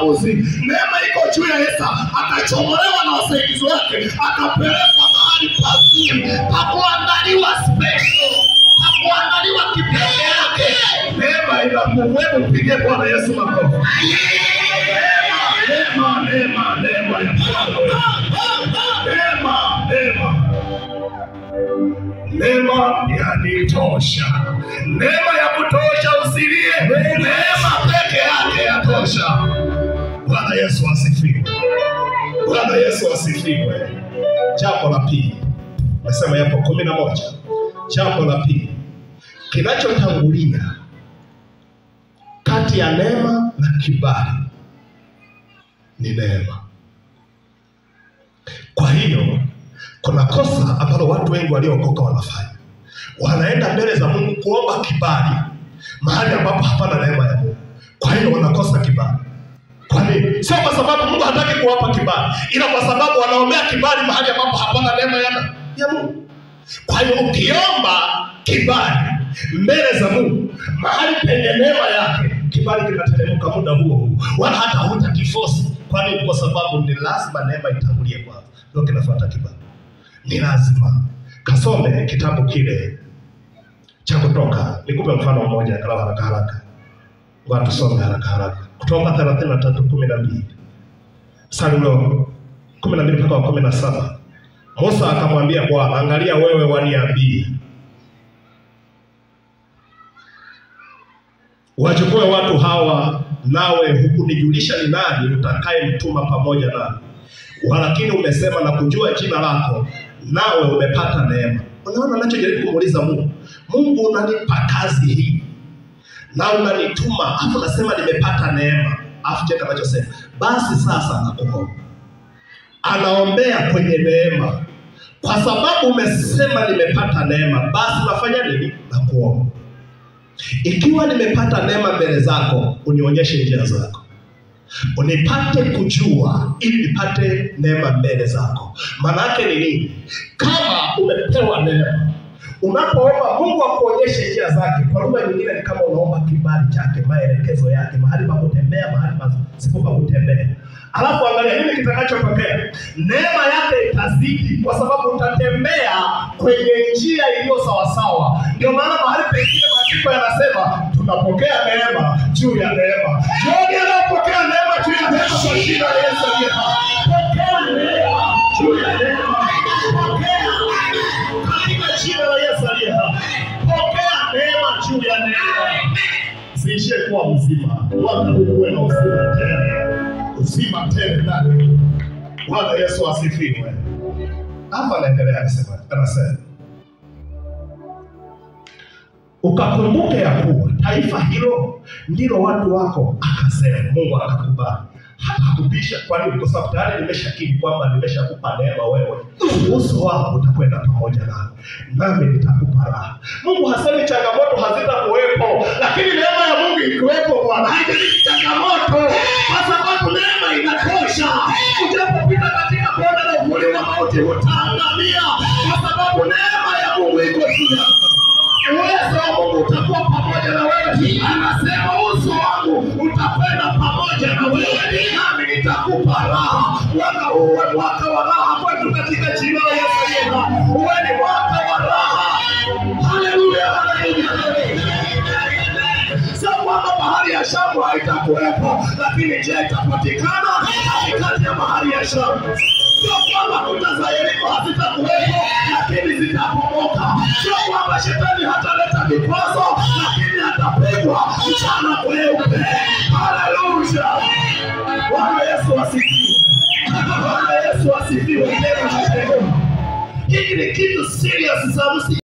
maamuzi. Neema iko juu ya Esa, akachomolewa na wasaidizi wake, akapelekwa mahali pazuri pa kuandaliwa special, pa kuandaliwa kipekee yake. Neema ina nguvu. Hebu mpigie Bwana Yesu makofi. Neema, neema, neema ya Bwana. Neema, neema. Neema yanitosha, neema ya kutosha, usilie. Neema peke yake yatosha. Bwana Yesu asifiwe. Bwana Yesu asifiwe. Jambo la pili, nasema yapo kumi na moja. Jambo la pili, kinachotangulia kati ya neema na kibali ni neema. Kwa hiyo kuna kosa ambalo watu wengi waliookoka wanafanya, wanaenda mbele za Mungu kuomba kibali mahali ambapo hapana neema ya Mungu. Kwa hiyo wanakosa kibali. Kwa nini? Sio kwa sababu Mungu hataki kuwapa kibali, ila kwa sababu wanaombea kibali mahali ambapo hapana neema ya, ya Mungu. Kwa hiyo ukiomba kibali mbele za Mungu mahali penye neema yake, kibali kinateremka muda huo huo, wala hata hutakifosi. Kwa nini? Kwa sababu ni lazima neema itangulie kwanza, ndio kinafuata kibali. Ni lazima kasome kitabu kile cha Kutoka. Nikupe mfano mmoja angalau haraka haraka, ngoja tusome haraka haraka. Kutoka thelathini na tatu kumi na mbili mstari ule wa kumi na mbili mpaka wa kumi na saba Musa akamwambia Bwana, angalia wewe waniambie wachukue watu hawa, nawe hukunijulisha ni nani utakayemtuma pamoja nami, walakini umesema na kujua jina lako, nawe umepata neema. Unaona anachojaribu kumuuliza Mungu, Mungu unanipa kazi hii na unanituma, afu nasema nimepata neema, afu cheka anachosema, basi sasa nakuomba. Anaombea kwenye neema, kwa sababu umesema nimepata neema, basi nafanya nini? Nakuomba. Ikiwa nimepata neema mbele zako, unionyeshe njia zako, unipate kujua, ili nipate neema mbele zako. Maana yake ni nini? Kama umepewa neema, unapoomba Mungu akuonyeshe njia zake. Kwa lugha nyingine, ni kama unaomba kibali chake, maelekezo yake, mahali pa kutembea, mahali pasipo pa kutembea. Alafu angalia nini kitakachotokea. Neema yake itazidi, kwa sababu utatembea kwenye njia iliyo sawasawa. Ndio maana mahali pengine maandiko yanasema tunapokea neema juu ya neema. Jioni anapokea neema juu ya neema kwa jina la Yesu aliye hai. Pokea neema juu ya neema. Pokea katika jina la Yesu aliye hai. Pokea neema juu ya neema. Siishie kuwa mzima, wala uwe na uzima tele, uzima tele ndani. Bwana Yesu asifiwe. Hapa anaendelea anasema, anasema ukakumbuke ya kuwa taifa hilo ndilo watu wako. Akasema Mungu akakubali, hakubisha. Kwa nini? Kwa sababu tayari nimeshakiri kwamba nimeshakupa neema wewe, uso wangu utakwenda pamoja nami, nami nitakupa raha. Mungu hasemi changamoto hazitakuwepo, lakini neema ya Mungu ikiwepo, Bwana haijalishi changamoto, kwa sababu neema inatosha. Ujapopita katika bonde la uvuli wa mauti utaangamia, kwa sababu neema ya Mungu iko juu yako uwezo wa Mungu utakuwa pamoja na wewe. Anasema uso wangu utakwenda pamoja na wewe, nami nitakupa raha. Mwaka huu uwe mwaka wa raha kwetu katika jina la Yesu aliye hai. Uwe ni mwaka wa raha. Haleluya, haleluya, haleluya. Sio kwamba bahari ya Shamu haitakuwepo, lakini je, itapatikana katikati ya bahari ya Shamu? Sio kwamba kuta za Yeriko hazitakuwepo, lakini zitapomoka. Sio kwamba shetani hataleta vikwazo, lakini atapigwa mchana kweupe. Haleluya! Bwana Yesu asifiwe. Bwana Yesu asifiwe. Neno la Mungu. Hiki ni kitu serious sana.